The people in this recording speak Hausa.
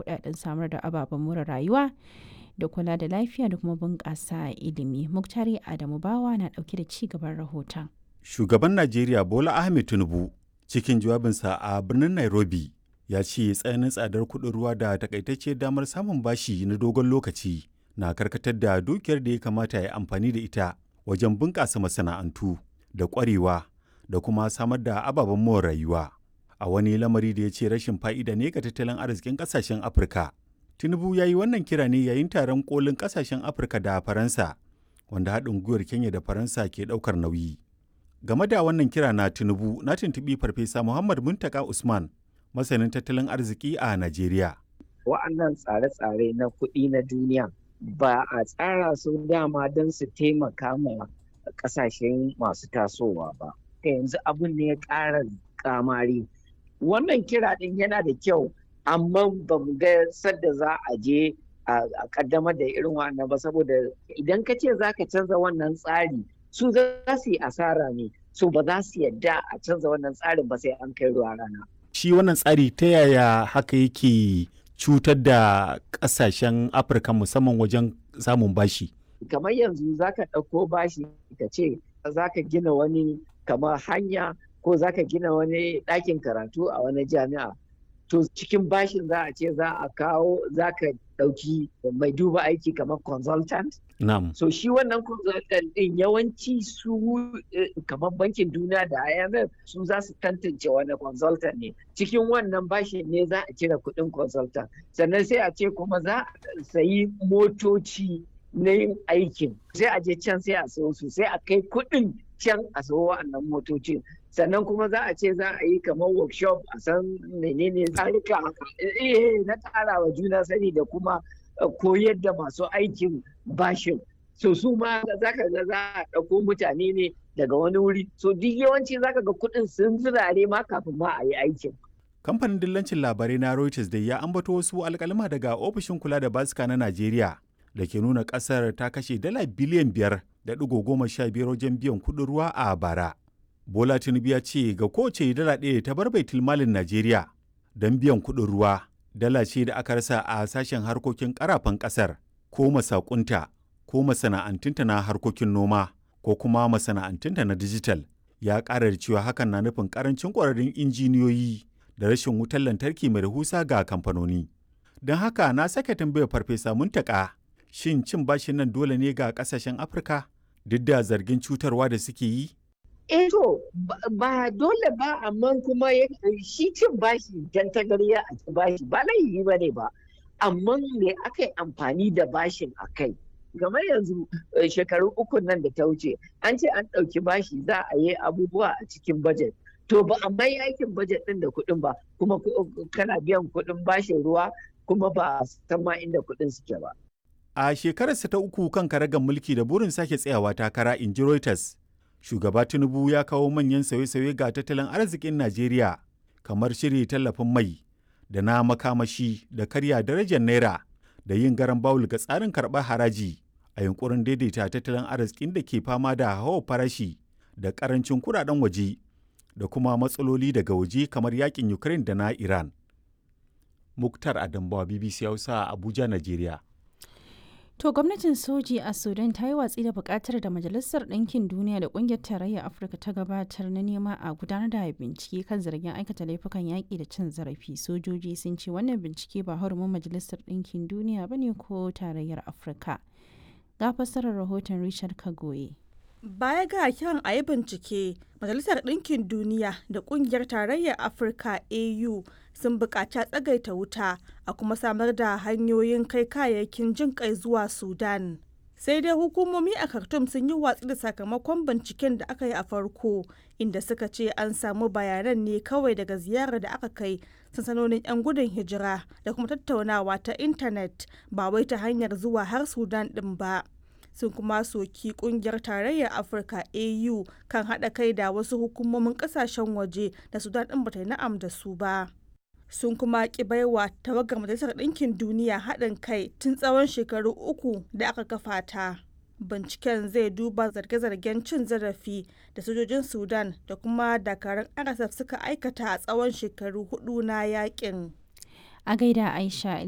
kudaden samar da ababen more rayuwa da kula da lafiya da kuma bunƙasa ilimi. Muktari Adamu Bawa na ɗauke da ci gaban rahoton. Shugaban Najeriya Bola Ahmed Tinubu cikin jawabinsa a birnin Nairobi ya ce tsananin tsadar kuɗin ruwa da takaitacce damar samun bashi na dogon lokaci na karkatar da dukiyar da ya kamata ya amfani da ita wajen bunƙasa masana'antu da ƙwarewa da kuma samar da ababen more rayuwa a wani lamari da ya ce rashin fa'ida ne ga tattalin arzikin ƙasashen afirka tinubu ya yi wannan kira ne yayin taron kolin ƙasashen afirka da faransa wanda haɗin gwiwar kenya da faransa ke ɗaukar nauyi game da wannan kira na tinubu na tuntuɓi farfesa muhammad muntaka usman masanin tattalin arziki a najeriya wa'annan tsare-tsare na kuɗi na duniya ba a tsara su dama don su taimaka ma ƙasashen masu tasowa ba yanzu abin ne ya ƙara kamari wannan kira ɗin yana da kyau amma ba mu ga sadda za a je a kaddamar da irin wannan ba saboda idan ka ce za ka canza wannan tsari su za su yi asara ne su ba za su yadda a canza wannan tsarin ba sai an kai ruwa rana shi wannan tsari ta yaya haka yake cutar da ƙasashen afirka musamman wajen samun bashi kamar yanzu za ka ɗauko bashi ka ce za ka gina wani kamar hanya ko za ka gina wani ɗakin karatu a wani jami'a to cikin bashin za a ce za a kawo za ka ɗauki mai duba aiki kamar consultant Na'am. so shi wannan consultant ɗin yawanci su kamar bankin duniya da IMF su za su tantance wani consultant ne cikin wannan bashin ne za a cire kuɗin consultant sannan sai a ce kuma za a sayi motoci na yin aikin sai a je can sai a sayo su sai a kai kuɗin can a sayo wa'annan motocin sannan kuma za a ce za a yi kamar workshop a san menene tsarika na ƙara wa juna sani da kuma koyar da masu aikin bashin so su ma za ka ga za a ɗauko mutane ne daga wani wuri so duk yawanci za ka ga kuɗin sun zirare ma kafin ma a yi aikin kamfanin dillancin labarai na reuters da ya ambato wasu alkalima daga ofishin kula da basika na najeriya da ke nuna ƙasar ta kashe dala biliyan biyar da ɗigo goma sha biyar wajen biyan kuɗin ruwa a bara bola tinubu ya ce ga kowace dala ɗaya ta bar baitul malin najeriya don biyan kuɗin ruwa dala ce da aka rasa a sashen harkokin karafan ƙasar ko masakunta ko masana'antunta na harkokin noma ko kuma masana'antunta na dijital ya ƙara da cewa hakan na nufin ƙarancin ƙwararrun injiniyoyi da rashin wutar lantarki mai rahusa ga kamfanoni don haka na sake tambayar farfesa muntaka shin cin bashin nan dole ne ga ƙasashen afirka duk da zargin cutarwa da suke yi eh to ba dole ba amma kuma shi cin bashi dan tagariya a ci bashi ba laifi ba ne ba amma me aka yi amfani da bashin a kai game yanzu shekaru uku nan da ta wuce an ce an ɗauki bashi za a yi abubuwa a cikin bajet to ba a mai aikin bajet ɗin da kuɗin ba kuma kana biyan kuɗin bashin ruwa kuma ba san ma inda kuɗin suke ba a shekararsa ta uku kan karagar mulki da burin sake tsayawa takara in ji Reuters shugaba tinubu ya kawo manyan sauye-sauye ga tattalin arzikin najeriya kamar shirya tallafin mai da na makamashi da karya darajar naira da yin garan bawul ga tsarin karɓar haraji a yunkurin daidaita tattalin arzikin da ke fama da hawa farashi da karancin kudaden waje da kuma matsaloli daga waje kamar yakin ukraine da na iran muktar adambawa bbc hausa abuja najeriya To gwamnatin soji a Sudan ta yi watsi da bukatar da Majalisar Ɗinkin Duniya da Ƙungiyar Tarayyar Afirka ta gabatar na nema a gudanar da bincike kan zargin aikata laifukan yaƙi da cin zarafi. Sojoji sun ce wannan bincike ba hurumin Majalisar Ɗinkin Duniya ba ne ko Tarayyar Afirka. Ga fassarar rahoton Richard Kagoye. Baya ga kiran a yi bincike, Majalisar Ɗinkin Duniya da Ƙungiyar Tarayyar Afirka AU sun buƙaci a tsagaita wuta a kuma samar da hanyoyin kai kayayyakin jin kai zuwa Sudan. Sai dai hukumomi a Khartoum sun yi watsi da sakamakon binciken da aka yi a farko, inda suka ce an samu bayanan ne kawai daga ziyarar da aka kai sansanonin 'yan gudun hijira da kuma tattaunawa ta intanet ba wai ta hanyar zuwa har Sudan ɗin ba. sun kuma soki kungiyar tarayyar afirka au kan haɗa kai da wasu hukumomin ƙasashen waje da sudan ɗin bata yi na'am da su ba sun kuma ki baiwa tawagar majalisar ɗinkin duniya haɗin kai tun tsawon shekaru uku da aka kafa ta binciken zai duba zarge-zargen cin zarafi da sojojin sudan da kuma dakarun rsf suka aikata a tsawon shekaru hudu na yakin A gaida Aisha